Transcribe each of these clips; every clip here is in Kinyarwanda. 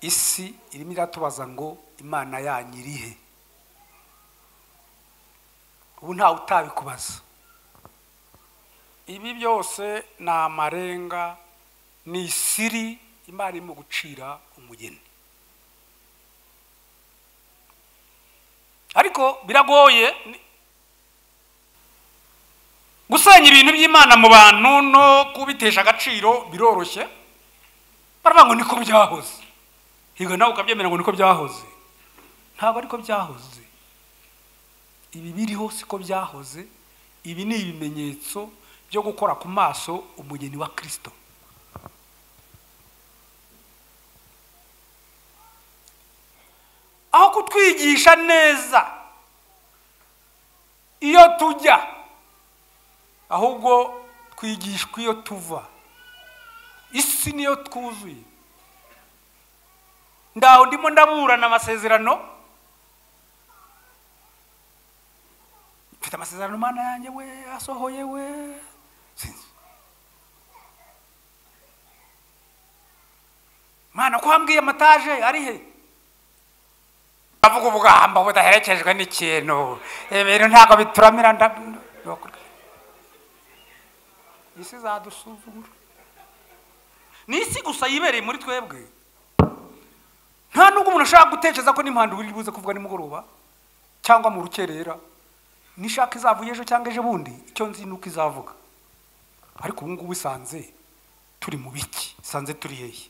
isi irimo iratubaza ngo imana yanyu irihe ubu ntawe utabikubaza ibi byose ni amarenga ni isiri imana irimo gucira umugeni ariko biragoye gusenya ibintu by'imana mu bantu no kubitesha agaciro biroroshye baravuga ngo niko byahoze higa nawe ukabyemera ngo niko byahoze ntabwo ariko byahoze ibi biriho siko byahoze ibi ni ibimenyetso byo gukora ku maso umugeni wa kirisito aho kutwigisha neza iyo tujya ahubwo twigishwa iyo tuva isi niyo twuzuye ndaho ndimo ndaburana amasezerano mfite amasezerano mana yanjye we asohoye we mana ko hambwiye amataje ari he avuga ubwamba budaherekejwe n'ikintu ibintu ntabwo bituramira isi zadusuzugura ni isi gusa yibereye muri twebwe nta nubwo umuntu ashobora gutekereza ko n'impanda uri buze kuvuga nimugoroba cyangwa mu rukerera nishaka izavuye ejo cyangwa ejo bundi icyo nzi ni uko izavuga ariko ubu ngubu isanze turi mu biki isanze turi hehe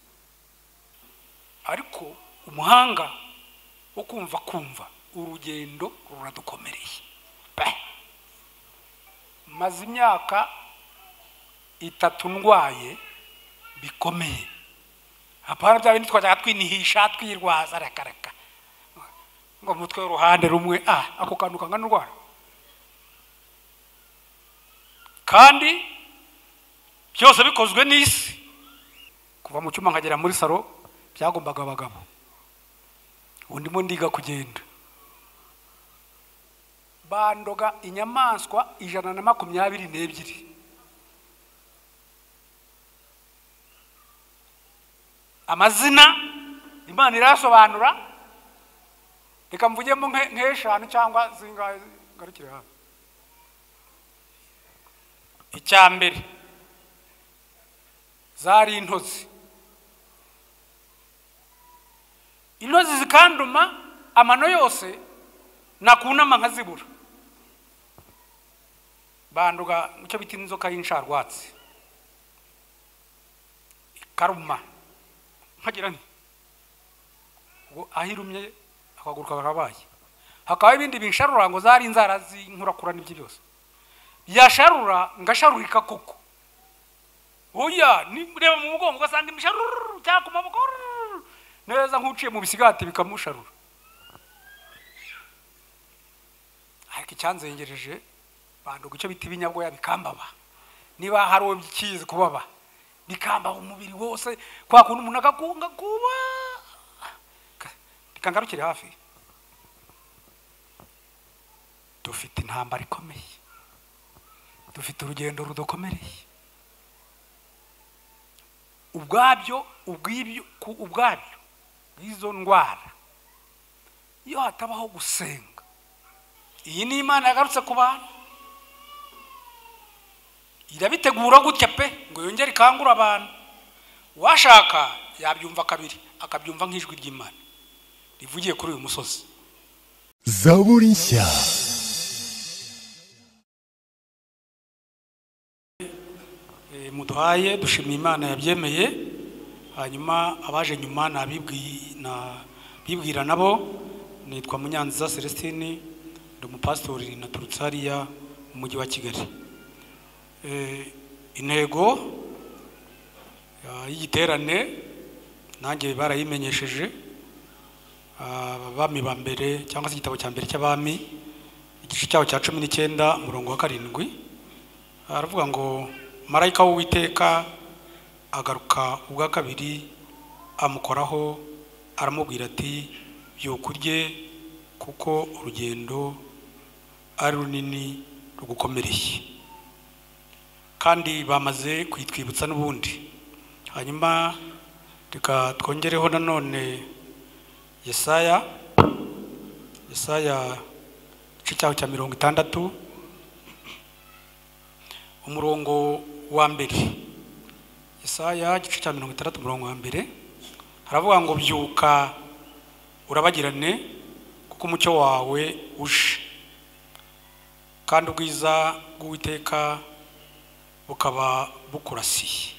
ariko umuhanga wo kumva kumva urugendo ruradukomereye maze imyaka itatu ndwaye bikomeye apana bya bindi twajyaga twinihisha twirwaza rakaraka ngo mutwe w'uruhande rumwe ah ako kantu kangana urwara kandi byose bikozwe n'isi kuva mu cyuma nkagera muri salo byagombaga abagabo ubu ndimo ndiga kugenda bandoga inyamaswa ijana na makumyabiri n'ebyiri amazina imana irayasobanura reka mvugemo nk'eshanu cyangwa zingahe ngarukire hano icya mbere zari intozi intozi zikanduma amano yose nakunama nkazibura banduga icyo bita inzoka y'insharwatsi ikaruma nkagira nti ngo ahirumye akagaruka karabaye hakaba ibindi binsharura ngo zari inzara z'inkurakura n'ibyo byose yasharura ngasharurika koko oya reba mu mugongo ugasanga imisharuru cyangwa ku maboko neza nk'uciye mu bisigati bikamusharura ariko icyanzengereje banduga icyo bita ibinyabwoya bikambaba niba hari uwo bikizi kubaba bikambara umubiri wose kwa kuntu umuntu agakunga kuba reka ngarukire hafi dufite intambara ikomeye dufite urugendo rudakomereye ubwabyo ubwibyo ubwabyo bw'izo ndwara iyo hatabaho gusenga iyi ni imana yagarutse ku bantu irabitegura gutya pe ngo yongere ikangure abantu uwashaka yabyumva kabiri akabyumva nk'ijwi ry'imana rivugiye kuri uyu musozi zaburi nshya muduhaye dushimiye imana yabyemeye hanyuma abaje nyuma nabibwira nabo nitwa munyanziza celestine ndi umupasitori naturutse hariya mu mujyi wa kigali intego y'igiterane nanjye barayimenyesheje abami ba mbere cyangwa se igitabo cya mbere cy'abami igice cyabo cya cumi n'icyenda umurongo wa karindwi aravuga ngo marayika w'uwiteka agaruka ubwa kabiri amukoraho aramubwira ati byuka urye kuko urugendo ari runini rugukomereye kandi bamaze kuyitwibutsa n'ubundi hanyuma reka twongereho nanone yesaya yesaya igice cyaho cya mirongo itandatu umurongo wa mbere yesaya igice cya mirongo itandatu umurongo wa mbere haravuga ngo byuka urabagirane kuko umucyo wawe uje kandi ubwiza bw'uwiteka bukaba bukurasiye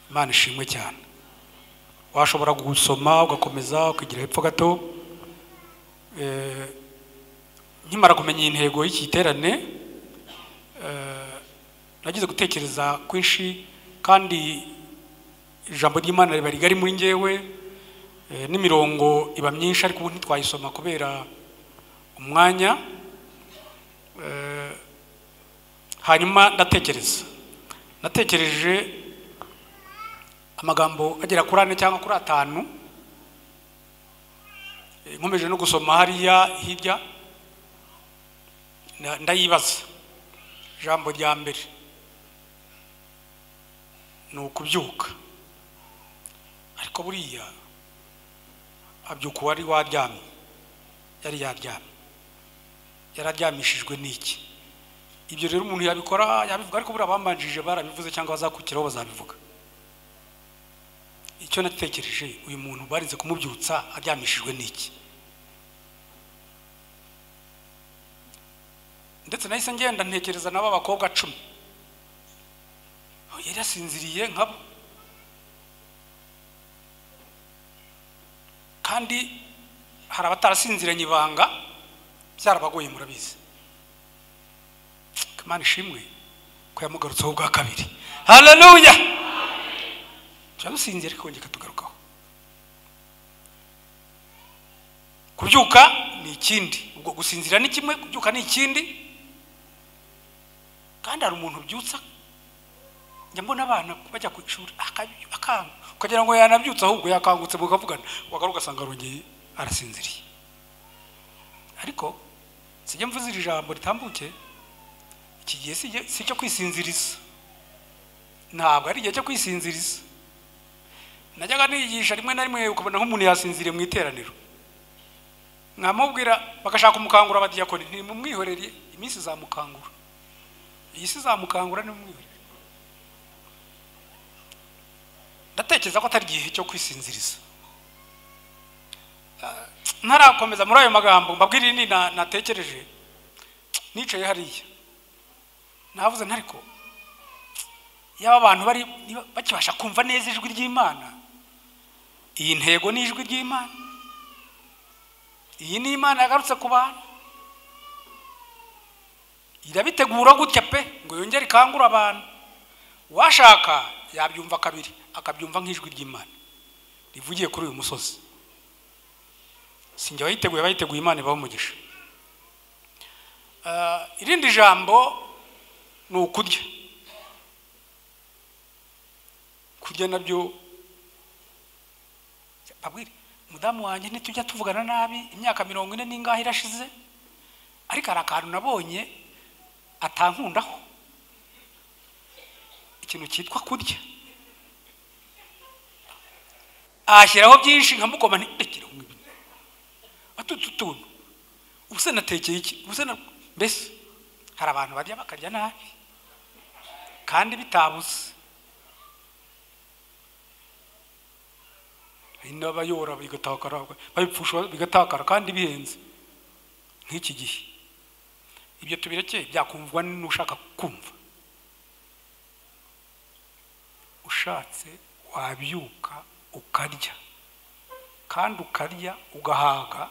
imana ishimwe cyane washobora gusoma ugakomeza ukagira hepfo gato Eh, nkimara kumenya iyi ntego y'iki giterane eh, nagize gutekereza kwinshi kandi ijambo ry'imana riba rigari muri njyewe eh, n'imirongo iba myinshi ariko ubu ntitwayisoma kubera umwanya Eh, hanyuma ndatekereza natekereje amagambo agera kuri ane cyangwa kuri atanu Eh, nkomeje no gusoma hariya hirya na- ndayibaza ijambo rya mbere ni ukubyuka ariko buriya abyuka uwari waryamye yari yaryamye yararyamishijwe n'iki ibyo rero umuntu yabikora yabivuga ariko buriya bamanjije barabivuze cyangwa bazakurikiraho bazabivuga icyo natekereje uyu muntu barinze kumubyutsa aryamishijwe n'iki ndetse nahise ngenda ntekereza nabo abakobwa cumi yari yasinziriye nkabo kandi hari abatarasinziranye ibanga byarabagoye murabizi kamana ishimwe ko yamugarutseho ubwa kabiri haleluya turamusinzira ariko kongera katugarukaho kubyuka ni ikindi ubwo gusinzira ni kimwe kubyuka ni ikindi kandi hari umuntu ubyutsa njya mbona abana bajya ku ishuri akabyu- akanga ukagira ngo yanabyutse ahubwo yakangutse mukavugana wagaruka ugasanga arongeye arasinziriye ariko sijya mvuze iri jambo ritambuke iki gihe si igihe- si icyo kwisinziriza ntabwo ari igihe cyo kwisinziriza najyaga nigisha rimwe na rimwe ukabona nk'umuntu yasinziriye mu iteraniro mwamubwira bagashaka umukangura badiyakoni ntimumwihorere iminsi izamukangura iyi si izamukangura nimumwihorere ndatekereza ko atari igihe cyo kwisinziriza Ah, ntarakomeza muri ayo magambo mbabwira irindi na- natekereje nicaye hariya navuze ntariko yaba abantu bari niba bakibasha kumva neza ijwi ry'imana iyi ntego ni ijwi ry'imana iyi ni imana yagarutse ku bantu irabitegura gutya pe ngo yongere ikangure abantu uwashaka yabyumva kabiri akabyumva nk'ijwi ry'imana rivugiye kuri uyu musozi sinjye wayiteguye bayiteguye imana ibaho umugisha Ah, irindi jambo ni ukurya kurya nabyo abwire mudamu wanjye ntitujya tuvugana nabi imyaka mirongo ine n'ingahe irashize ariko hari akantu nabonye atankundaho ikintu cyitwa kurya ahashyiraho byinshi nkamugoma ntirekere kumwe batutu tuntu ubuse natekeye iki ubuse na mbese hari abantu barya bakarya nabi kandi bitabuze hari n'abayora bigatakara babipfusha bigatakara kandi bihenze nk'iki gihe ibyo tubirekeye byakumvwa n'ushaka kumva ushatse wabyuka ukarya kandi ukarya ugahaga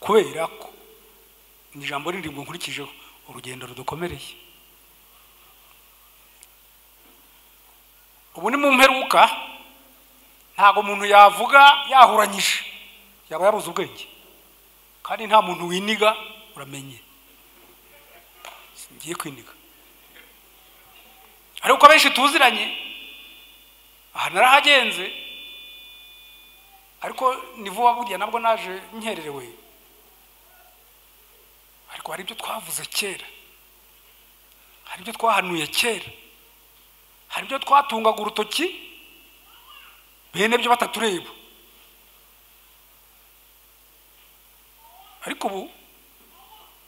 kubera ko ni ijambo rindi ngo nkurikijeho urugendo rudukomereye ubu ni mu mperuka ntabwo umuntu yavuga yahuranyije yaba yabuze ubwenge kandi nta muntu winiga uramenye ngiye kwiniga ariko abenshi tuziranye aha narahagenze ariko ni vuba buriya nabwo naje nkererewe ariko hari ibyo twavuze kera hari ibyo twahanuye kera hari ibyo twatungaga urutoki bene byo batatureba ariko ubu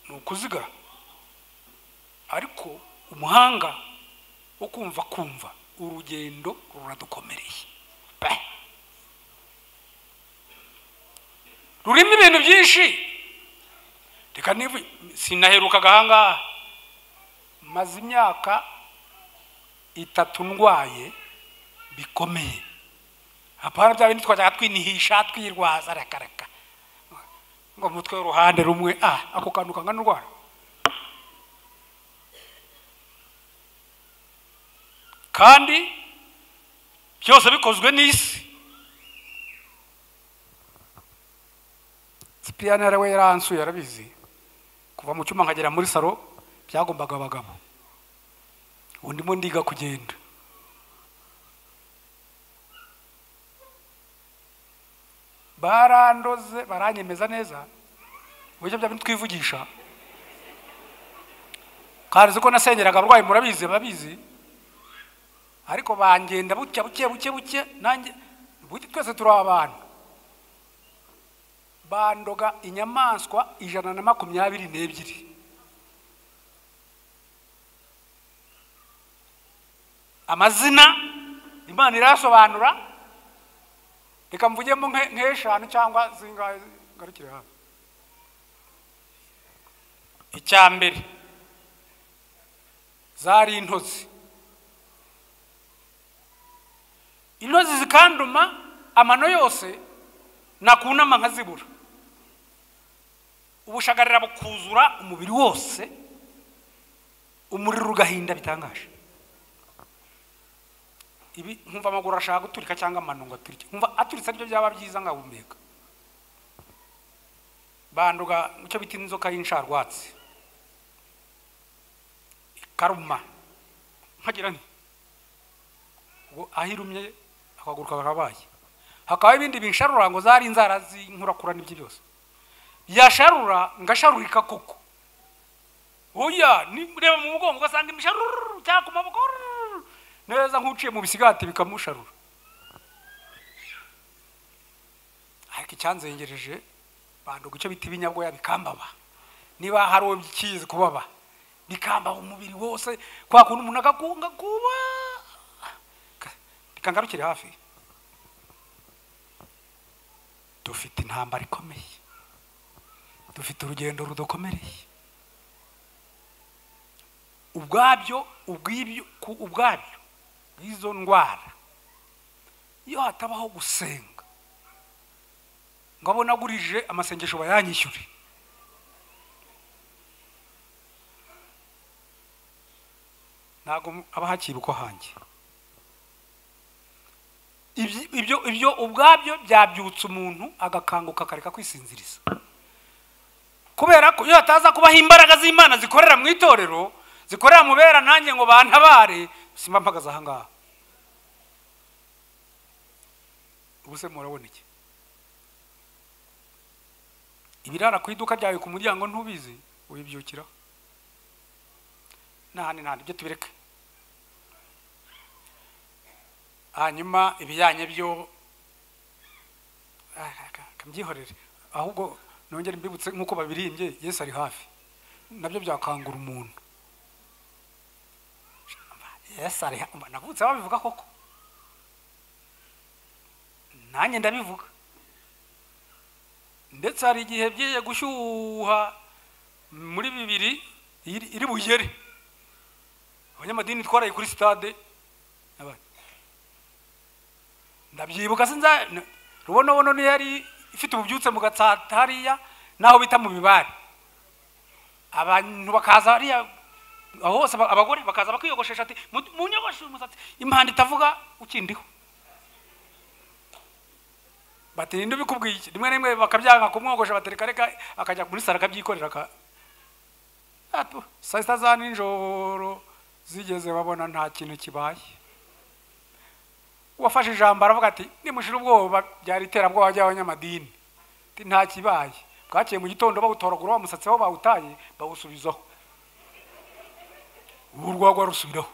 ni ukuzigara ariko umuhanga wo kumva kumva urugendo ruradukomereye Bah! rurimo ibintu byinshi reka niba sinaherukaga ahangaha maze imyaka itatu ndwaye bikomeye hapana bya bindi twajyaga twinihisha twirwaza rakaraka ngo umutwe w'uruhande rumwe ah ako kantu kangana urwara kandi byose bikozwe n'isi sipiyani yari we yaransuye yarabizi kuva mu cyuma nkagera muri salo byagombaga abagabo ubu ndimo ndiga kugenda barandoze baranyemeza neza uburyo bya bintu twivugisha kandi uzi ko nasengeraga abarwayi murabizi babizi ariko bangenda buke buke buke buke nanjye buke twese turi abantu bandoga inyamaswa ijana na makumyabiri n'ebyiri amazina imana irayasobanura reka mvugemo nke- nk'eshanu cyangwa zingahe ngarukire hano icya mbere zari intozi intozi zikanduma amano yose nakunama nkazibura ubushagarira bukuzura umubiri wose umuriro ugahinda bitangaje ibi nkumva amaguru arashaka guturika cyangwa amano ngo aturike nkumva aturitse aribyo byaba byiza nkahumeka banduga icyo bita inzoka y'insharwatsi ikaruma nkagira nti ngo aho irumye akaguru kakabaye hakaba ibindi binsharura ngo zari inzara z'inkurakura n'ibyo byose yasharura ngasharurika koko oya ni- reba mu mugongo ugasanga imisharuru cyangwa ku maboko rururu. neza nk'uciye mu bisigati bikamusharura ariko icyanzengereje banduga icyo bita ibinyabwoya bikambaba niba hari uwo bikizi kubaba bikambaba umubiri wose kwa kuntu umuntu agakunga kuba reka ngarukire hafi dufite intambara ikomeye dufite urugendo rudakomereye ubwabyo ubwibyo ku ubwabyo bw'izo ndwara iyo hatabaho gusenga ngo abo nagurije amasengesho bayanyishyure ntabwo haba hakibukwa hanjye Ibyi- ibyo ibyo ubwabyo byabyutsa umuntu agakanguka akareka kwisinziriza kubera ko iyo hataza kubaho imbaraga z'imana zikorera mu itorero zikorera mu bera nanjye ngo bantabare simba mpagaze aha ngaha ubu se murabona iki ibirara ku iduka ryawe ku muryango ntubizi wibyukiraho n'ahandi n'ahandi ibyo tubireke hanyuma ibijyanye byo Ah, ka- ka- mbyihorere ahubwo nongere mbibutse nk'uko babirimbye yesu ari hafi nabyo byakangura umuntu yesu ari hafi navutse babivuga koko nanjye ndabivuga ndetse hari igihe byiye gushyuha muri bibiri iri iri bugere abanyamadini twaraye kuri sitade n'abandi ndabyibuka sinza n- rubonobono niyo yari ifite ububyutse mu gatsata hariya n'aho bita mu bibare abantu bakaza hariya aho hose aba- abagore bakaza bakiyogoshesha ati "Mu- munyogoshe uyu musatsi impanda itavuga ukindiho bati ninde ubikubwiye iki rimwe na rimwe bakabyanga kumwogosha batereka reka akajya muri saro akabyikorera aka Atu, saa sita za nijoro zigeze babona nta kintu kibaye uwafashe ijambo aravuga ati nimushira ubwoba byari iterabwoba ry'abanyamadini Ati, nta kibaye bwakiye mu gitondo bawutoragura wa musatsi aho bawutaye bawusubizaho ubu urwagwa rusubiraho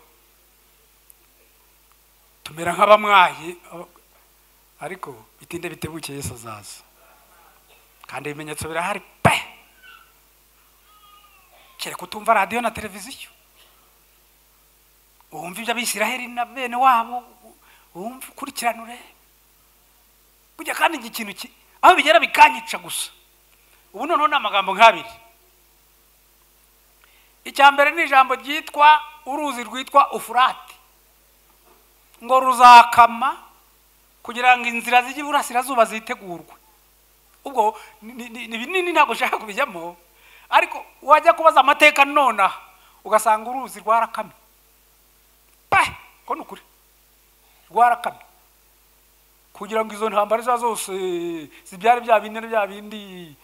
tumera nk'abamwaye aba- ariko bitinde bitebuke yesu azaza kandi ibimenyetso birahari pe kereka utumva radiyo na televiziyo wumva iby'abisiraheli na bene wabo wumva ukurikiranure burya kandi iki kintu ki- aho bigera bikanyica gusa ubu noneho ni amagambo nk'abiri icya mbere ni ijambo ryitwa uruzi rwitwa ufurate ngo ruzakama kugira ngo inzira zijya iburasirazuba zitegurwe ubwo ni- ni ni- ni binini ntabwo ushaka kubijyamo ariko wajya kubaza amateka nonaha ugasanga uruzi rwarakamye pe ko ni ukuri rwarakamye kugira ngo izo ntambara izo ari zo zose zibyare bya bindi na bya bindi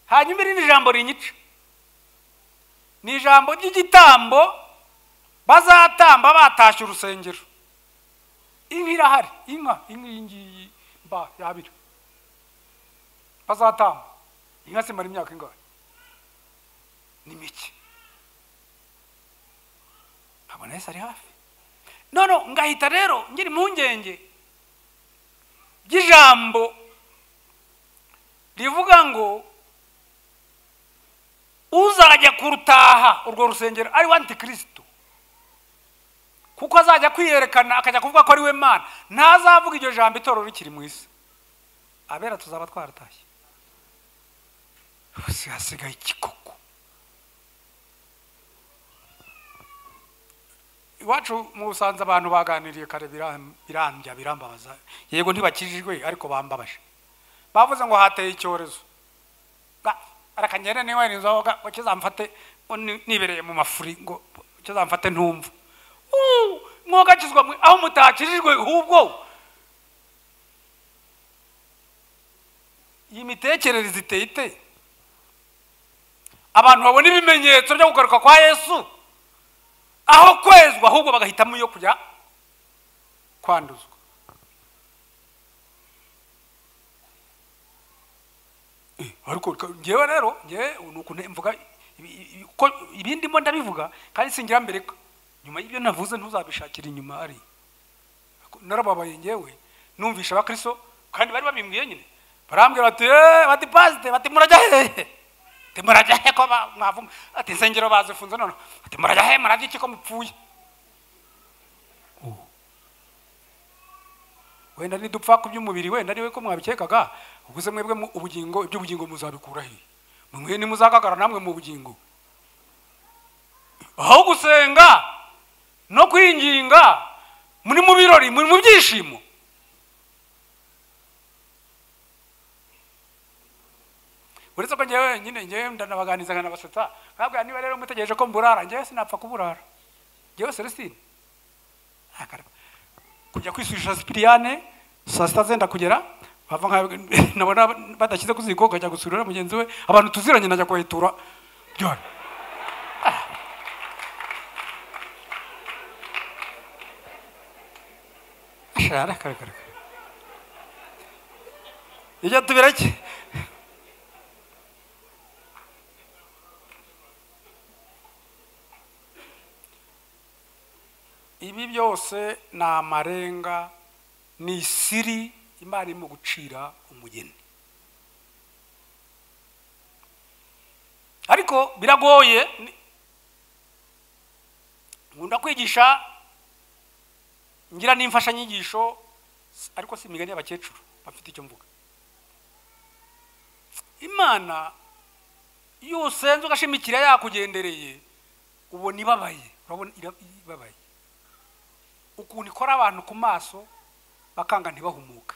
hanyuma irindi jambo rinyica ni ijambo ry'igitambo bazatamba batashye urusengero inka irahari inka inka iyi ngiyi mba yabira bazatamba inka zimara imyaka ingahe ni mike nkabona yesu ari hafi none ngahita rero ngira impungenge ry'ijambo rivuga ngo uzajya kurutaha urwo rusengero ari we antikristo kuko azajya kwiyerekana akajya kuvuga ko ari we mana ntazavuga iryo jambo itorero rikiri mu isi abera tuzaba twaratashye ubu hasigaye ikikoko iwacu mu busanza abantu baganiriye kare biram- birambya birambabaza yego ntibakijijwe ariko bambabaje bavuze ngo hateye icyorezo Ba- arakanyera niwe nizoga ngo ngo kizamfate ngo ni- nibereye mu mafuri ngo kizamfate ntumva Uu, mwogakizwa mwe aho mutakijijwe ahubwo iyi mitekerereze iteye ite abantu babona ibimenyetso byo kugaruka kwa yesu aho kwezwa ahubwo bagahitamo iyo kujya kwanduzwa Eh, ariko ka- njyewe rero njyewe ni ukuntu mvuga ibi- ibi- ko ibindi mbo ndabivuga kandi singira mbere ko nyuma y'ibyo navuze ntuzabishakira inyuma ari narababaye njyewe numvisha abakristo kandi bari babimbwiye nyine barambwira bati "Eh, bati pasite bati murajya hehe ati murajya he ko ba- mwavuma ati insengero bazifunze noneho ati murajya he murajya iki ko mupfuye Oh. wenda nidupfa ku by'umubiri wenda ariwe ko mwabikekaga ubuze mwebwe mu- ubugingo iby'ubugingo muzabikura he mwe ntimuzagagara namwe mu bugingo aho gusenga no kwinginga muri mu birori muri mu byishimo uretse ko njyewe nyine njyewe ndanabaganiza nkanabasetsa nkabwira niba rero mutegereje ko mburara njyewe sinapfa kuburara njyewe celestine nta karaba. kujya kwisujisha sipiriyane saa sita zenda kugera bava nka nabona badashyize ku ziko ukajya gusurira mugenzi we abantu tuziranye najya kuhetura byora ashara karagara ijya tubirake ibi byose ni amarenga ni isiri imana irimo gucira umugeni ariko biragoye ni- nkunda kwigisha ngira n'imfashanyigisho s- ariko si imigani y'abakecuru bafite icyo mvuga imana iyo usenze ugashimikira yakugendereye ubona ibabaye urabona ira- ibabaye ukuntu ikora abantu ku maso bakanga ntibahumuke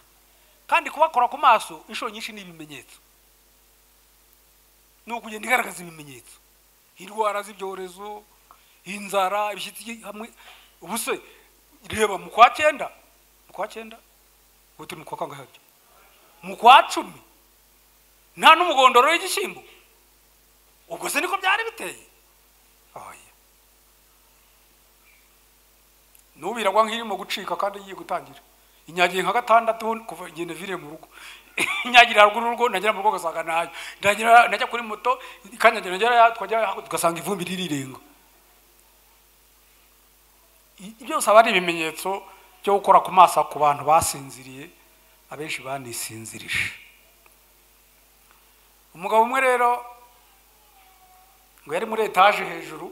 kandi kubakora ku maso inshuro nyinshi ni ibimenyetso ni ukugenda igaragaza ibimenyetso indwara z'ibyorezo inzara ibishyitsi hamwe ubuse reba mu kwa cyenda mu kwa cyenda ubu turi mu kwa kangahe mu kwa cumi nta n'umugondoro w'igishyimbo ubwo se niko byari biteye oya nubiragwa nk'irimo gucika kandi igiye gutangira inyagiye nka gatandatu kuva igihe naviriye mu rugo inyagira haruguru y'urugo nagera mu rugo ugasanga ntayo ndagira najya kuri moto ikanyagira ngera twajya tugasanga ivumbi ririrenga I- byose aba ari ibimenyetso byo gukora ku maso ku bantu basinziriye abenshi banisinzirije umugabo umwe rero ngo yari muri etaje hejuru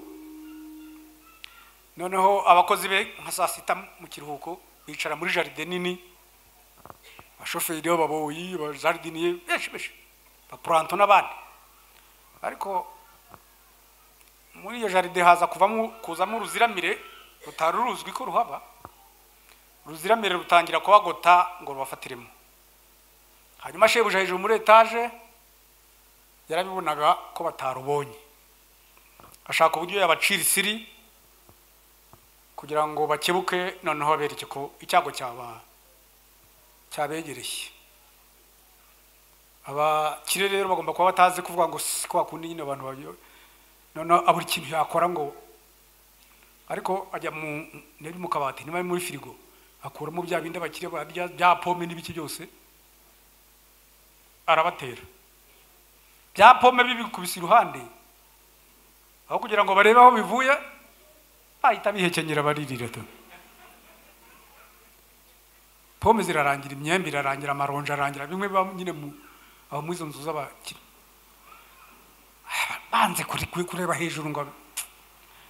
noneho abakozi be nka saa sita mu kiruhuko bicara muri jaride nini abashoferi b'ababoyi abajaridiniye benshi benshi abapuranto n'abandi ariko muri iyo jaride haza kuvamo kuzamo uruziramire rutari ruzwi ko ruhaba uruziramire rutangira kubagota ngo rubafatiremo hanyuma shebuja hejuru muri etaje yarabibonaga ko batarubonye ashaka uburyo yabacira isiri kugira ngo bakebuke noneho bereke ko icyago cyaba cyabegereye abakire rero bagomba kuba batazi kuvuga ngo si kwa kundi nyine abantu babyo noneho abura ikintu yakora ngo ariko ajya mu ntebe mu kabati niba ari muri firigo akuramo bya bindi abakire barya bya pome n'ibiki byose arabatera bya pome bibikubise iruhande aho kugira ngo barebe aho bivuye bahita bihekenyera baririra tu pome zirarangira imyembe irarangira amaronji arangira bimwe biba nyine mu aho muri izo nzu z'abakire banze kuri- kuri- kureba hejuru ngo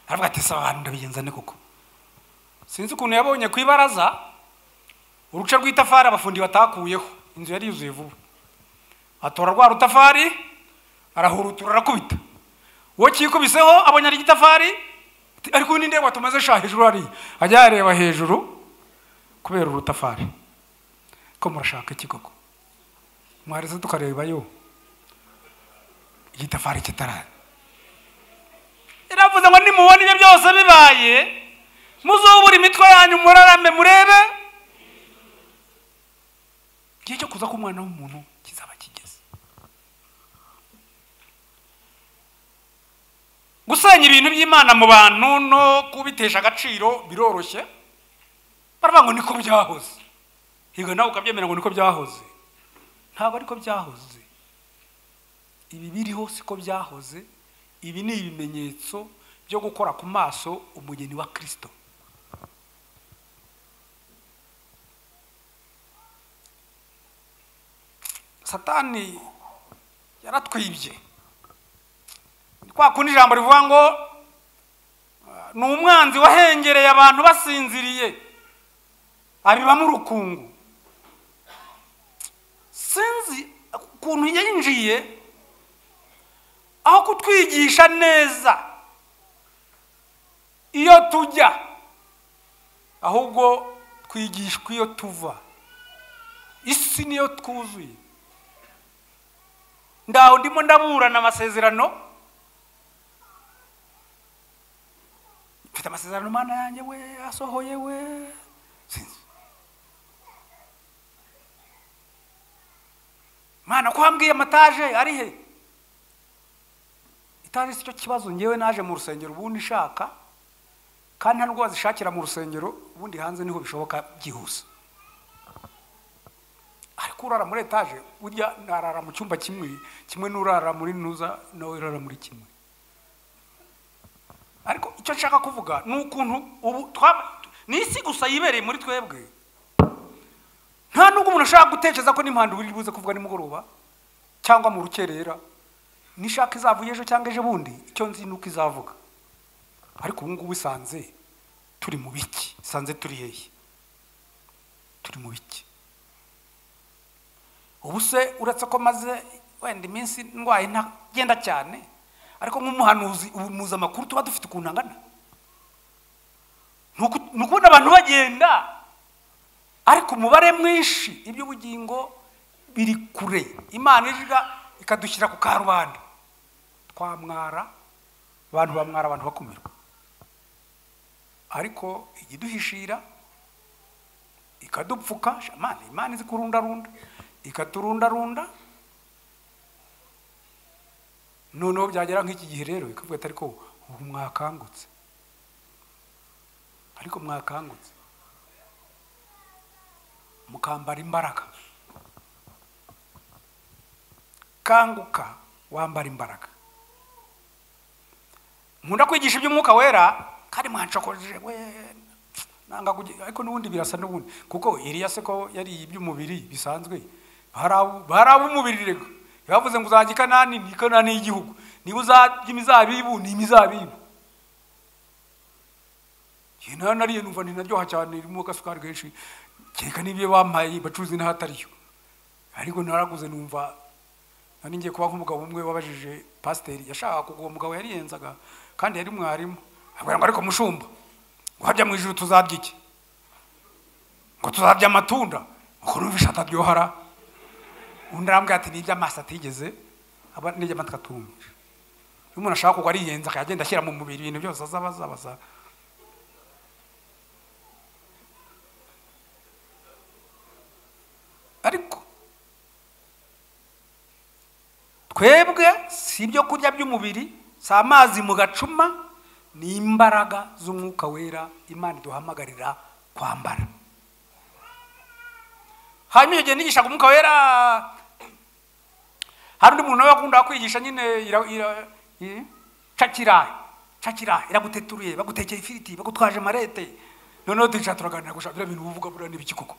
aravuga ati saba abantu ndabigenza ne koko sinzi ukuntu yabonye ku ibaraza uruce rw'itafari abafundi batakuyeho inzu yari yuzuye vuba atora rwa rutafari arahurutura arakubita uwo cyikubiseho abonye ari igitafari ati, ariko ni ndeba tumaze sha hejuru hariya ajya yareba hejuru kubera urutafari ko murashaka iki koko mwareze tukarebayo igitafari kitaraza iravuze ngo nimubona ibyo byose bibaye muzubura imitwe yanyu murarame murebe igihe cyo kuza k'umwana w'umuntu kizaba kigeze gusenya ibintu by'imana mu bantu no kubitesha agaciro biroroshye baravuga ngo niko byahoze higa nawe ukabyemera ngo niko byahoze ntabwo ariko byahoze ibi biriho siko byahoze ibi ni ibimenyetso byo gukora ku maso umugeni wa kirisito satani yaratwibye Ni kwa kundi ijambo rivuga ngo ah, ni umwanzi wahengereye abantu basinziriye abibamo urukungu sinzi ukuntu yinjiye aho kutwigisha neza iyo tujya ahubwo twigishwa iyo tuva isi niyo twuzuye ndaho ndimo ndaburana amasezerano mfite amasezerano mana yanjye we asohoye we sinzi mana ko wambwiye amataje ari he itaje si cyo kibazo ngewe naje mu rusengero ubundi nshaka kandi nta n'ubwo wazishakira mu rusengero ubundi hanze niho bishoboka byihuse ariko urara muri etaje burya narara mu cyumba kimwe kimwe n'urara muri nuza nawe urara muri kimwe ariko icyo nshaka kuvuga ni ukuntu ubu twa- ni isi gusa yibereye muri twebwe nta n'ubwo umuntu ashobora gutekereza ko n'impanda uri buze kuvuga nimugoroba cyangwa mu rukerera nishaka izavuye ejo cyangwa ejo bundi icyo nzi ni uko izavuga ariko ubu ngubu isanze turi mu biki isanze turi hehe turi mu biki ubu se uretse ko maze wenda iminsi ndwaye ntagenda cyane ariko nk'umuhanuzi ubu muzi amakuru tuba dufite ukuntu angana ni uku- ni ukubona abantu bagenda ariko umubare mwinshi iby'ubugingo biri kure imana ijiga ikadushyira ku karubanda twamwara abantu bamwara abantu bakumirwa ariko ikiduhishira ikadupfuka shamani imana izi kurundarunda ikaturundarunda noneho byagera nk'iki gihe rero ikavuga ati ariko ubu mwakangutse ariko mwakangutse mukambara imbaraga kanguka wambara imbaraga nkunda kwigisha iby'umwuka wera kandi mwancokoje we nanga kugi- ariko n'ubundi birasa n'ubundi kuko iriya se ko yariye iby'umubiri bisanzwe bari ab'umubiri rega bavuze ngo uzajya i kanani ni kanani y'igihugu niba uzajya imizabibu ni imizabibu igihe nayo nariye numva ni naryoha cyane irimo agasukari kenshi kereka n'ibyo bampaye bacuruza n'ahatariyo ariko naraguze numva nari ngiye kuba nk'umugabo umwe wabajije pasiteri yashakaga kugura umugabo yariyenzaga kandi yari mwarimu abwira ngo ariko mushumba ngo hajya mu ijuru tuzarya iki ngo tuzarya amatunda ngo numva ishati aryohara undi arambwira ati nibyo amaso atigeze aba nijya amatwi atumvira iyo umuntu ashaka kugwa ariyenza akagenda ashyira mu mubiri ibintu byose azaba azabaza ariko twebwe si ibyo kurya by'umubiri si amazi mu gacuma ni imbaraga z'umwuka wera imana iduhamagarira kwambara hanyuma iyo gihe nigishaga umwuka wera hari undi muntu nawe wakundaga kwigisha nyine ira- ira- i- cakirayi cakirayi iraguteturuye bagutekeye ifiriti bagutwaje marete noneho turicara turaganira gushaka biriya bintu uba uvuga buriya ni ibiki koko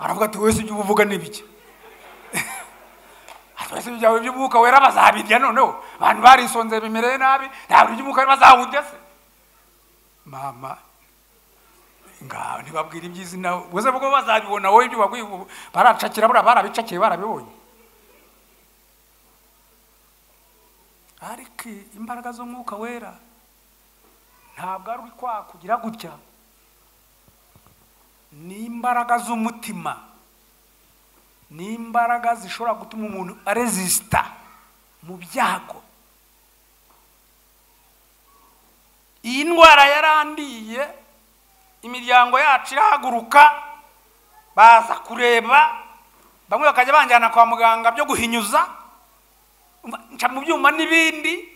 aravuga ati wese ibyo uba uvuga ni ibiki twese ibyawe by'umwuka wera bazabirya noneho abantu barisonze bimereye nabi ntabwo iby'umwuka wera bazawurya se mama ngaho ntibabwira iby'izina buze bwo bazabibona wowe ibyo bagwi baracakira buriya barabicakiye barabibonye ariko imbaraga z'umwuka wera ntabwo ari kwakugira gutya ni imbaraga z'umutima ni imbaraga zishobora gutuma umuntu arezisita mu byago iyi ndwara yarandiye imiryango yacu irahaguruka baza kureba bamwe bakajya banjyana kwa muganga byo guhinyuza umva, nca mu byuma n'ibindi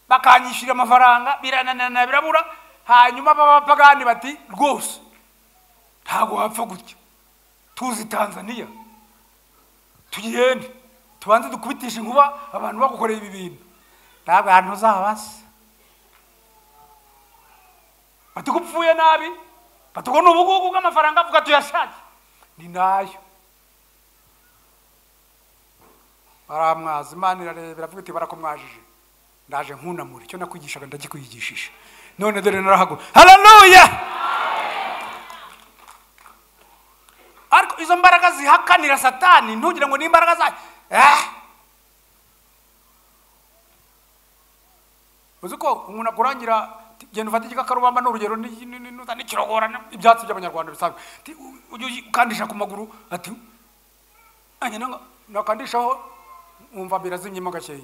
bakanyishyura amafaranga birananana birabura hanyuma b'abapagani bati rwose ntabwo wapfa gutya tuzi tanzania tugende tubanze dukubitishe inkuba abantu bagukoreye ibi bintu ntabwo ahantu uzabasa batugupfuye nabi batugo ni ubugugu bw'amafaranga avuga tuyashake ni nayo baramwaza imana irareba iravuga iti barakomwajije ndaje nkunamura icyo nakwigishaga ndagikwigishije none dore narahagura hararuya ariko izo mbaraga zihakanira satani ntugire ngo ni imbaraga za Eh! uzi ko umuntu akurangira "Ti- genda ufate igikakarubamba ni urugero ni- ni- ni- ni- n'ikirogora ni- ibyatsi by'abanyarwanda bisanzwe Ti, u- ujye uyi- ukandisha ku maguru ati "Anya nanga- nakandishaho wumva birazimyemo gakeya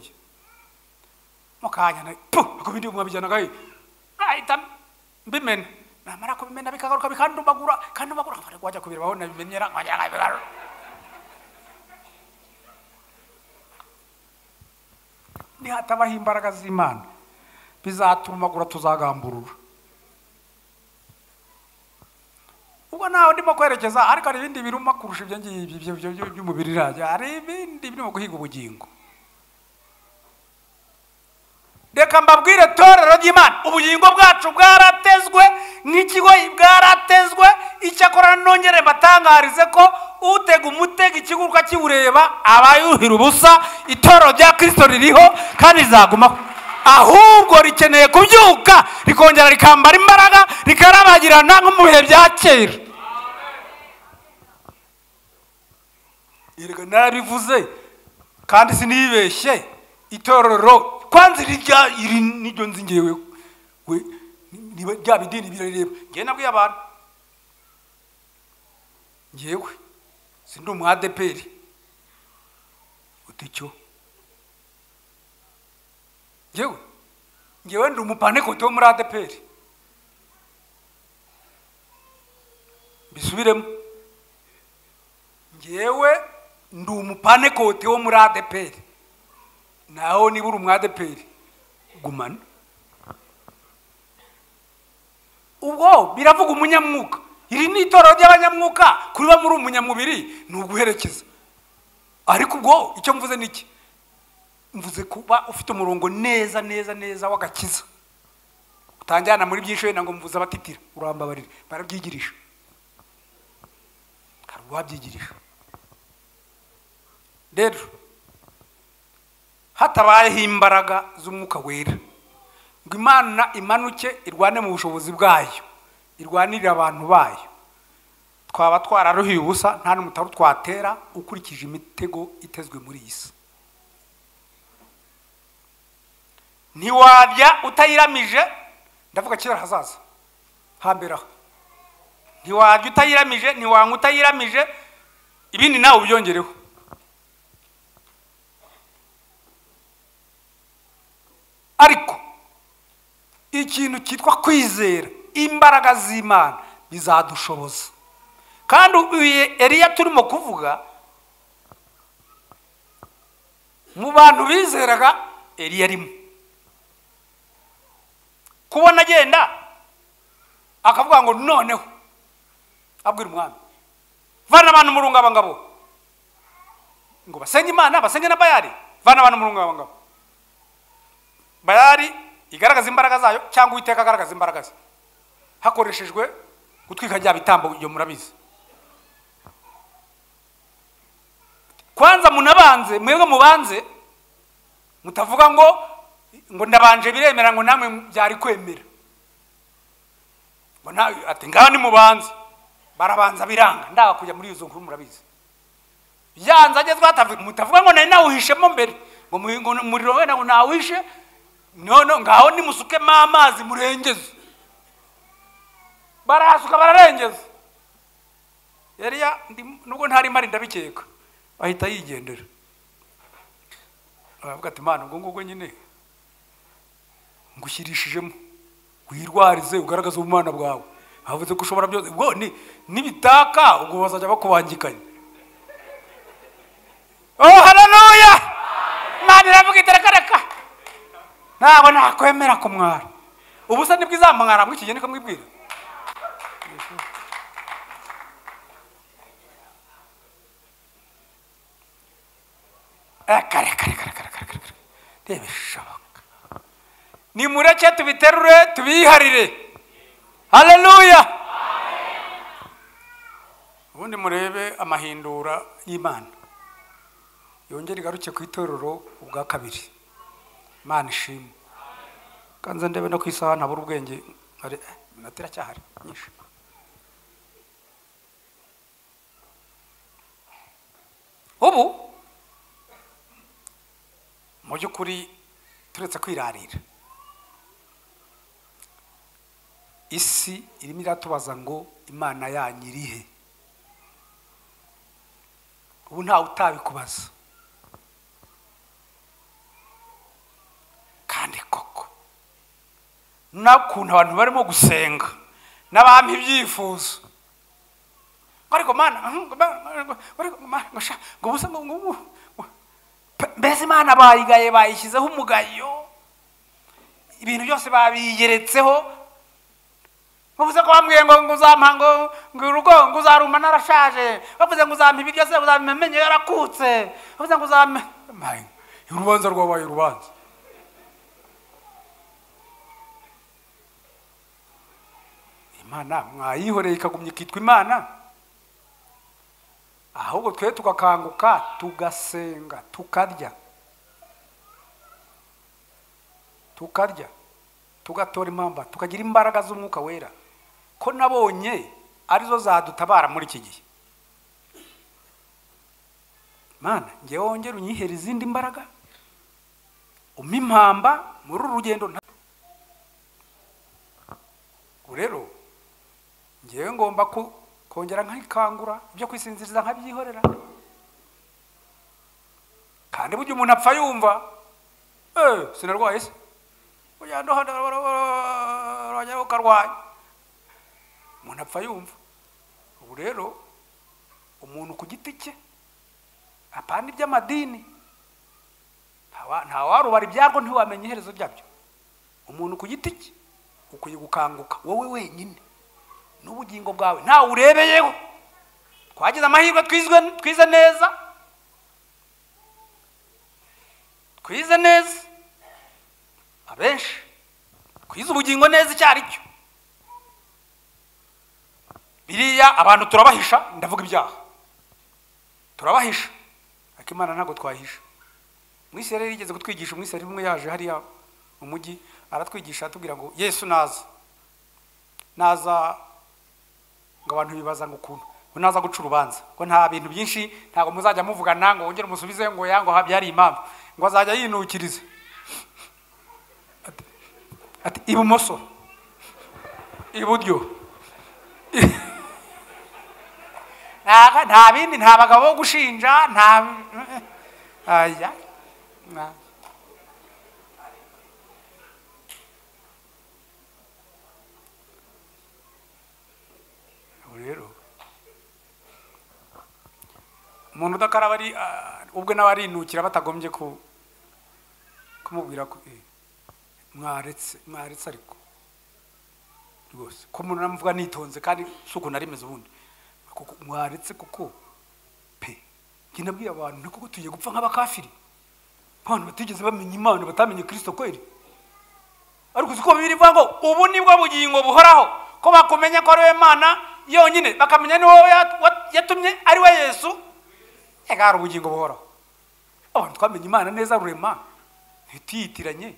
mukanya na pu ako bindi mwabijyana gahe ahita mbimena namara kubimena bikagaruka bikandumbagura kandumbagura nkafara kwajya kubireba na bimenyera nkajya nkabigaruka nihatabaho imbaraga z'imana bizatumagura tuzagamburura ubwo ntawe ndimo kwerekeza ariko hari ibindi biruma kurusha ibyo ngibyo ibyo- ibyo- ibyo by'umubiri irajya hari ibindi birimo guhiga ubugingo reka mbabwire torero ry'imana ubugingo bwacu bwaratezwe nk'ikigoyi bwaratezwe icyakora nongere mbatangarize ko utega umutega ikiguruka kiwureba aba yuhira ubusa itorero rya kirisito ririho kandi rizagumaho ahubwo rikeneye kubyuka rikongera rikambara imbaraga rikarabagirana nko mu bihe bya kera Erega narabivuze kandi sinibeshye itorero kwanza irya iri niryo nzi ngewe we niba rya bidini birareba ngewe nabwiye abantu ngewe sindi umu adeperi uticyo ngewe ngewe ndi umupanekote wo muri adeperi mbisubiremo ngewe ndi umupanekote wo muri adeperi naho niba uri umwadeperi gumana ubwo biravuga umunyamwuka iri ni itorero ry'abanyamwuka kuriba muri umunyamubiri ni uguherekeza ariko ubwo icyo mvuze ni iki mvuze kuba ufite umurongo neza neza neza w'agakiza utanjyana muri byinshi wenda ngo mvuze abatitira urambabarire barabyigirije hari uwabyigirije rero hatabayeho imbaraga z'umwuka wera ngo imana imanuke irwane mu bushobozi bwayo irwanirire abantu bayo twaba twararuhiye ubusa nta n'umutari twatera ukurikije imitego itezwe muri iyi si ntiwajya utayiramije ndavuga kera hazaza hambere aho ntiwajya utayiramije ntiwanywa utayiramije ibindi nawe ubyongereho ariko ikintu cyitwa kwizera imbaraga z'imana bizadushoboza kandi uyu eriya turimo kuvuga mu bantu bizeraga eriya arimo kubona agenda akavuga ngo noneho abwira umwami vana abantu mu rungabangabo ngo basenge imana basenge na bayari vana abantu mu rungabangabo bayari igaragaza imbaraga zayo cyangwa uwiteka agaragaza imbaraga ze hakoreshejwe gutwika bya bitambo iyo murabizi kwanza munabanze mwebwe mubanze mutavuga ngo ngo ndabanje biremera ngo namwe byari kwemera ngo nawe ati ngaho ni mubanze barabanza biranga ndaga kujya muri izo nkuru murabizi yanze agezwe hatavuga mutavuga ngo nari nawuhishemo mbere ngo umuriro wenda ngo nawishe none ngaho nimusukemo amazi murengeze barahasuka bararengeza yariya nubwo ntarimo ari ndabikeka ahita yigendera aravuga ati imana ubwo ngubwo nyine ngushyirishijemo wirwarize ugaragaze ubumana bwawe havuze ko ushobora byose ubwo ni nibitaka ubwo bazajya bakubangikanya oh haleluya imana iravuga itereka reka ntabwo nakwemera kumwara ubusa nibwo izamwara mw'ikigeni niko mwibwira reka reka reka reka reka reka reka reba ishoboka nimureke tubiterure tubiharire haleluya ubundi murebe amahindura y'imana yongere igaruke ku itorero ubwa kabiri imana ishimwe kanze ndebe no ku isaha ntabura ubwenge nkare- eh, iminota iracyahari myinshi ubu mu by'ukuri turetse kwirarira isi irimo iratubaza ngo imana yanyu iri he ubu ntawe utabikubaza kandi koko n'ukuntu abantu barimo gusenga n'abampa ibyifuzo ngo ariko mana mhm, ngo ma- ngo- ngo ariko mana, ngo sha- ngo ubusa ngo ngo- ngo- ngo- Pe- mbese imana bayigaye bayishyizeho umugayo ibintu byose babigeretseho bavuze ko bambwiye ngo ngo uzampa ngo ngo urugo ngo uzaruma narashaje bavuze ngo uzampa ibiryo se uzampa amenyo yarakutse bavuze ngo uzampa Mayi, urubanza rwabaye urubanza imana mwayihoreye ikagumya ikitwa imana ahubwo twe tugakanguka tugasenga tukarya tukarya tugatora impamba tukagira imbaraga z'umwuka wera ko nabonye arizo zadutabara muri iki gihe mana ngewe wongere unyihere izindi mbaraga umpe impamba muri uru rugendo nta Ubwo rero ngewe ngomba ku- kongera nkikangura ibyo kwisinziriza nkabyihorera kandi burya umuntu apfa yumva eh sinarwaye se burya ndo hano urajya ukarwanya umuntu apfa yumva ubu rero umuntu ku giti cye apana iby'amadini ntawa- ntawarubara ibyarwo ntiwamenya iherezo ryabyo umuntu ku giti cye ukwiye gukanguka wowe wenyine n'ubugingo bwawe ntawe urebeyeho twagize amahirwe twizwe twize neza twize neza abenshi kwiza ubugingo neza icyo ari cyo biriya abantu turabahisha ndavuga ibyaha turabahisha ariko imana ntabwo twahisha umwisirayeli yigeze kutwigisha umwisirayeli umwe yaje hariya mu mujyi aratwigisha atubwira ngo yesu naza naza ngo abantu bibaza ngo ukuntu ngo naza guca urubanza ngo nta bintu byinshi ntabwo muzajya muvugana ngo wongere umusubize ngo yango habyari impamvu ngo azajya yinukiriza Ati- ati ibumoso iburyo Nta- nta bindi nta bagabo bo gushinja nta aya na- Ubu rero umuntu udakaraba ari ah, ubwe nawe arinukira batagombye ku kumubwira ko eh, mwaretse mwaretse ariko rwose ko umuntu namuvuga nitonze kandi si ukuntu ari meze ubundi Kuko mwaretse kuko pe njye nabwiye abantu ni kuko tugiye gupfa nk'abakafiri abantu batigeze bamenya imana batamenye kirisito kweri ariko uzi ko bibiri bivuga ngo ubu ni bwo bugingo buhoraho ko bakumenya ko ari we mana yonyine bakamenya ni wowe yat- wat- yatumye ari we yesu ega hari ubugingo buhoraho abantu twamenye imana neza rurema ntituyitiranye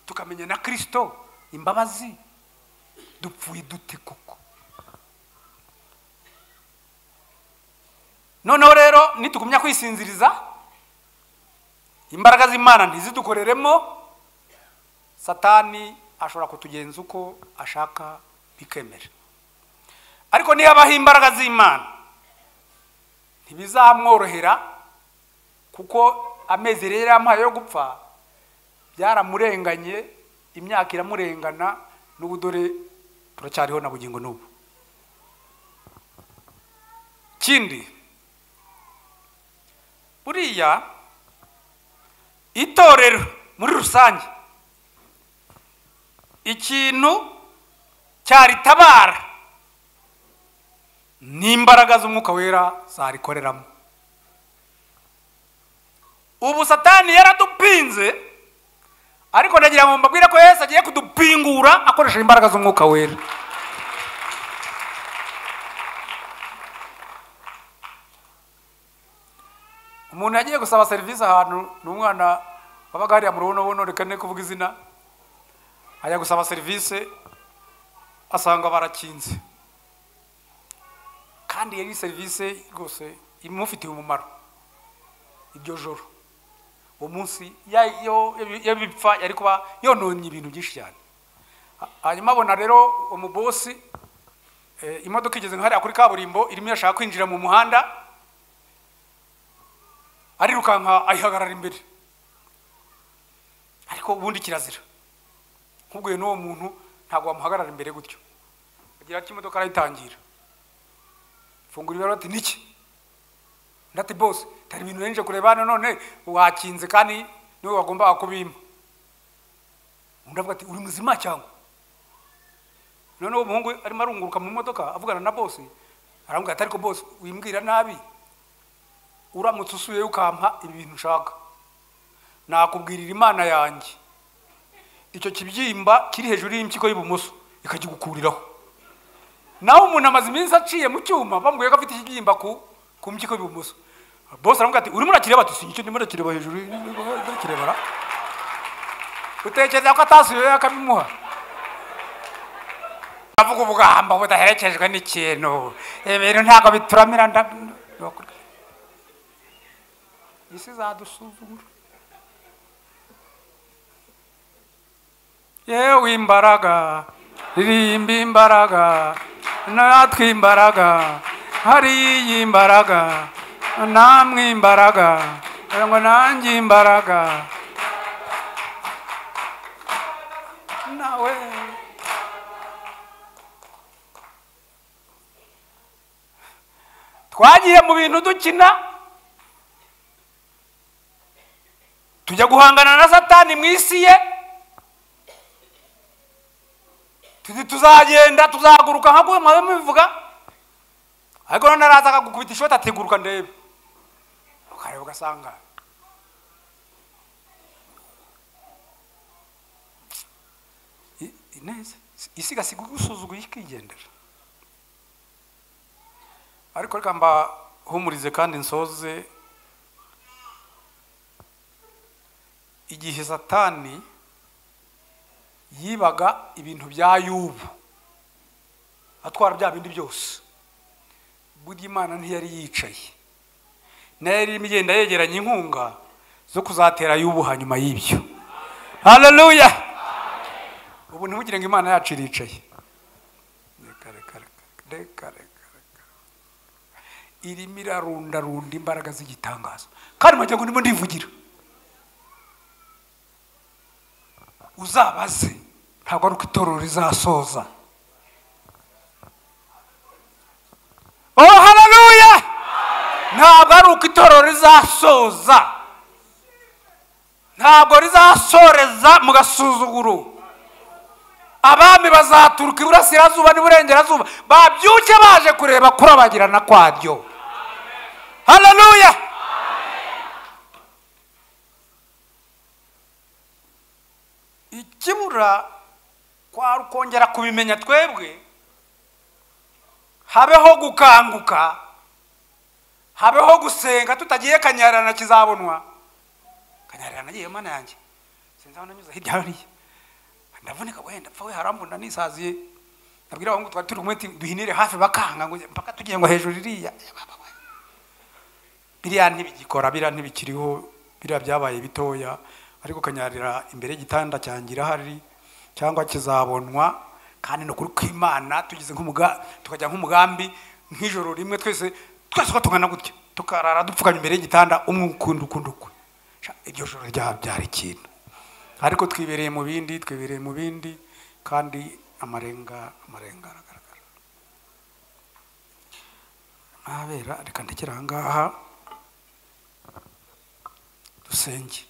tukamenya na kirisito imbabazi dupfuye dute koko noneho rero nitugumya kwisinziriza imbaraga z'imana ntizidukoreremo satani ashobora kutugenza uko ashaka bikemera ariko niyo abaho imbaraga z'imana ntibizamworohera kuko amezi rero yamuhaye yo gupfa byaramurenganye imyaka iramurengana n'ubu dore turacyariho na bugingo n'ubu kindi buriya itorero muri rusange ikintu cyaritabara ni imbaraga z'umwuka wera zarikoreramo ubu satani yaradupinze ariko ndagira ngo mbabwire ko yesu agiye kudupingura akoresheje imbaraga z'umwuka wera umuntu yagiye gusaba serivisi ahantu ni umwana wabaga hariya mu rubonobono reka ne kuvuga izina ajya gusaba serivisi asanga barakinze kandi yari serivisi rwose imufitiye umumaro iryo joro uwo munsi ya- yo- yo bipfa yari kuba yononye ibintu byinshi cyane Ha- hanyuma abona rero umubosi eh, imodoka igeze nka hariya kuri kaburimbo irimo irashaka kwinjira mu muhanda arirukanka ayihagarara imbere ariko ubundi kirazira nkubwiye n'uwo muntu ntabwo wamuhagarara imbere gutyo agira ati imodoka arayitangira fungura ibara ati niki undi ati bose tari ibintu nari nje kureba hano none wakinze kandi niwe wagombaga kubimpa undi avuga ati uri muzima cyangwa noneho uwo muhungu arimo arunguruka mu modoka avugana na bose aramubwira ati ariko bose wimbwira nabi uramutse usuye ukampa ibintu nshaka nakubwirira imana yanjye icyo kibyimba kiri hejuru y'impyiko y'ibumoso ikakigukuriraho nawe umuntu amaze iminsi aciye mu cyuma bamubwiye ko afite ikibyimba ku ku mpyiko y'ibumoso bose aramubwira ati urimo urakireba ati sinjye ndimo urakireba hejuru urakireba ra utekereza ko atasuye akabimuha avuga ubugamba budaherekejwe n'ikintu ibintu ntabwo bituramira nda isi zadusuzugura yewe imbaraga ririmba imbaraga natwe imbaraga hariya imbaraga namwe imbaraga dore ngo nanjye imbaraga nawe twagiye mu bintu dukina tujya guhangana na satani mu isi ye tuti tuzagenda tuzaguruka nka mwabe mubivuga ariko none araza akagukubita ishoti atiguruka ndebe ukareba ugasanga I- neza isi igasiga igusuzuguye ikigendera ariko reka mbahumurize kandi nsoze igihe satani yibaga ibintu bya yubu atwara bya bindi byose burya imana ntiyari yicaye nayo yari irimo igenda yegeranya inkunga zo kuzatera yubu hanyuma y'ibyo haleluya ubu ntimugire ngo imana yacu iricaye reka reka reka reka reka reka irimo irarundarunda imbaraga z'igitangaza kandi wagira ngo ndimo ndivugira uzabaze ntabwo ari uko itorero rizasoza oh haleluya ntabwo ari uko itorero rizasoza ntabwo rizasoreza mu gasuzuguro abami bazaturuka iburasirazuba n'iburengerazuba babyuke baje kureba kurabagirana kwaryo haleluya ikibura kwari ukongera kubimenya twebwe habeho gukanguka habeho gusenga tutagiye kanyarana kizabonwa kanyarana agiye mana yanjye sinzi aho nanyuze hirya hariya ndavunika wenda pfa we harambunda nisaziye nabwira abahungu twari turi kumwe ati, duhinire hafi bakanga ngo mpaka tugiye ngo hejuru iriya biriya ntibigikora biriya ntibikiriho biriya byabaye bitoya ariko kanyarira imbere y'igitanda cyangira irahari cyangwa kizabonwa kandi ni ukuri kw'imana tugize nk'umuga tukajya nk'umugambi nk'ijoro rimwe twese twese uko tungana gutya tukarara dupfukamye imbere y'igitanda umwe ukundi ukundi ukwe Sha, iryo joro ryaba byari ikintu ariko twibereye mu bindi twibereye mu bindi kandi amarenga amarenga aragaragara ntabera reka ndekere aha ngaha dusenge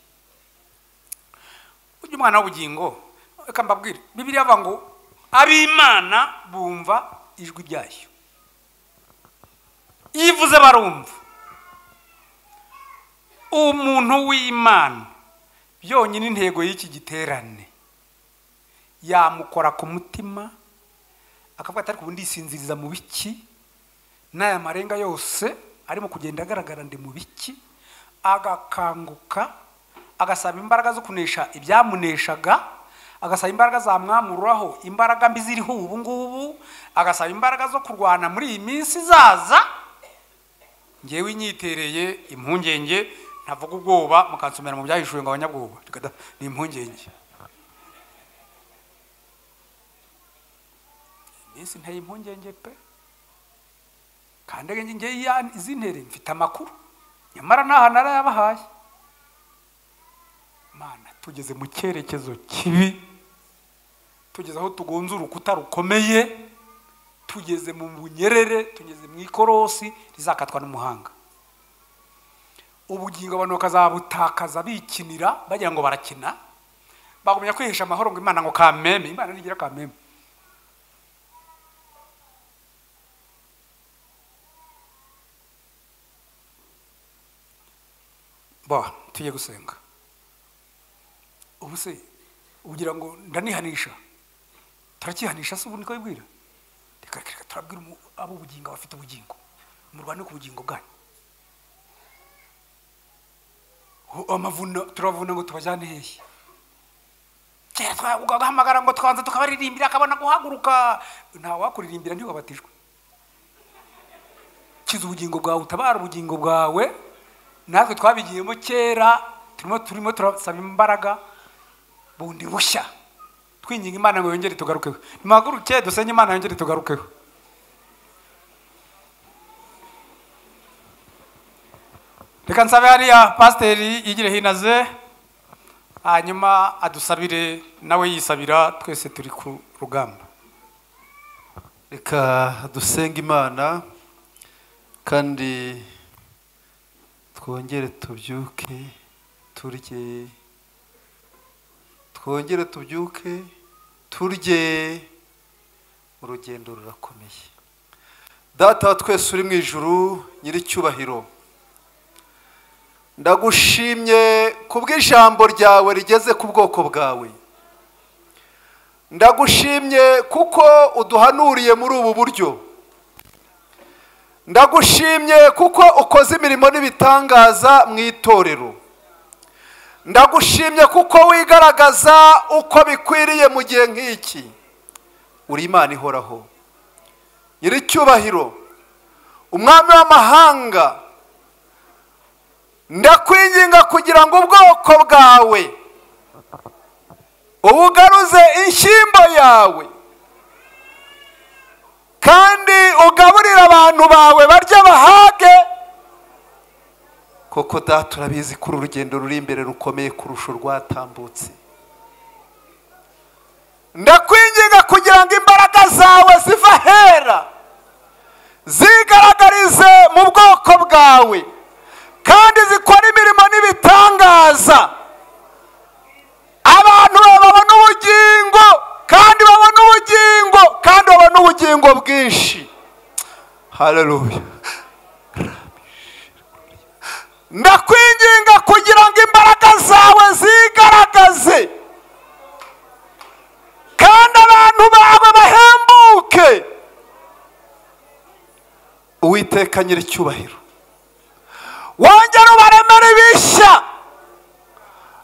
ujya umwana w'ubugingo reka mbabwire bibiri avuga ngo ab'imana bumva ijwi ryayo iyo ivuze barumva umuntu w'imana yonyine intego y'iki giterane yamukora ku mutima akavuga ati ariko ubu ndisinziriza mu biki n'aya marenga yose arimo kugenda agaragara ndi mu biki agakanguka agasaba imbaraga zo kunesha ibyamuneshaga agasaba imbaraga zamwamuraho imbaraga mbi ziriho ubu ngubu agasaba imbaraga zo kurwana muri iyi minsi izaza ngewe inyitereye impungenge ntavuga ubwoba mukansomera mu byahishuwe ngo abanyabwoba Reka da- ni impungenge iminsi nteye impungenge pe kandi njye izi ntere mfite amakuru nyamara ntaha narayabahaye mana tugeze mu cyerekezo kibi tugeze aho tugonze urukuta rukomeye tugeze mu bunyerere tugeze mu ikorosi rizakatwa n'umuhanga ubugingo abantu bakazabutakaza bikinira bagira ngo barakina bagumya kwihesha amahoro ngo imana ngo kameme imana ntigira kameme bo tujye gusenga ubu se ugira ngo ndanihanisha turakihanisha se ubu niko bibwira reka reka reka turabwira umu- abo ubugingo abafite ubugingo murwane ku bugingo bwanyu Ho- amavuna turavuna ngo tubajyane hehe kera twavugaga guhamagara ngo tukabanza tukabaririmbira akabona guhaguruka nta wakuririmbira ntiwabatijwe kiza ubugingo bwawe utabara ubugingo bwawe natwe twabigiyemo kera turimo turimo turasaba imbaraga bundi bushya twinginga imana ngo yongere tugarukeho nimuhaguruke dusenge imana yongere tugarukeho reka nsabe hariya pasiteri yigire hinaze hanyuma adusabire nawe yisabira twese turi ku rugamba reka dusenge imana kandi twongere tubyuke turye twongere tubyuke turye urugendo rurakomeye data wa twese uri mu ijuru nyiricyubahiro ndagushimye kubw'ijambo ryawe rigeze ku bwoko bwawe ndagushimye kuko uduhanuriye muri ubu buryo ndagushimye kuko ukoze imirimo n'ibitangaza mu itorero ndagushimye kuko wigaragaza uko bikwiriye mu gihe nk'iki uri imana ihoraho nyir'icyubahiro umwami w'amahanga ndakwinginga kugira ngo ubwoko bwawe ubugaruze inshyimbo yawe kandi ugaburire abantu bawe barya bahage koko data turabizi ko uru rugendo ruri imbere rukomeye kurusha urwatambutse ndakwinginga kugira ngo imbaraga zawe ziva ahera zigaragarize mu bwoko bwawe kandi zikora imirimo n'ibitangaza abantu babona ubugingo kandi babona ubugingo kandi babona ubugingo bwinshi haleluya ndakwinginga kugira ngo imbaraga zawe zigaragaze kandi abantu bawe bahembuke uwiteka nyir'icyubahiro wongere ubaremere ibishya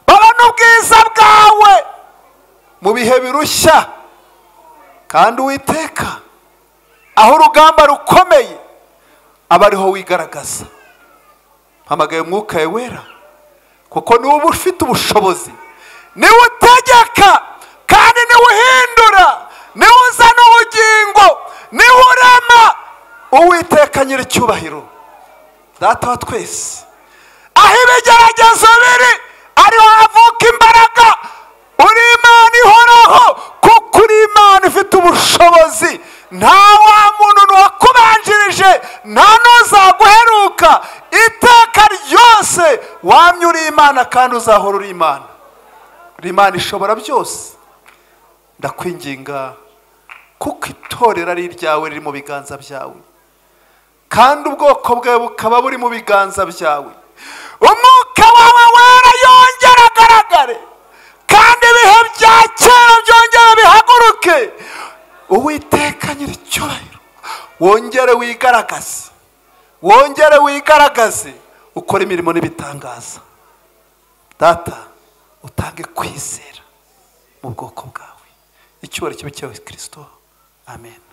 babone ubwiza bwawe mu bihe birushya kandi uwiteka aho urugamba rukomeye aba ariho wigaragaza mpamagaye umwuka we wera kuko niwe uba ufite ubushobozi niwe utegeka kandi niwe uhindura niwe uzana ubugingo niwe urema uwiteka nyir'icyubahiro data wa twese aho ibigeragezo biri ariho havuka imbaraga uri imana ihoraho kuko uri imana ifite ubushobozi nta wa muntu wakubanjirije nta n'uzaguheruka iteka ryose wamye uri imana kandi uzahora uri imana uri imana ishobora byose ndakwinginga kuko itorero ari iryawe riri mu biganza byawe kandi ubwoko bwawe bukaba buri mu biganza byawe umwuka wawe wera yongere agaragare kandi ibihe bya kera byongere bihaguruke uwiteka nyir'icyubahiro wongere wigaragaze wongere wigaragaze ukora imirimo n'ibitangaza data utange kwizera mu bwoko bwawe icyubahiro kibe cyawe kirisito amen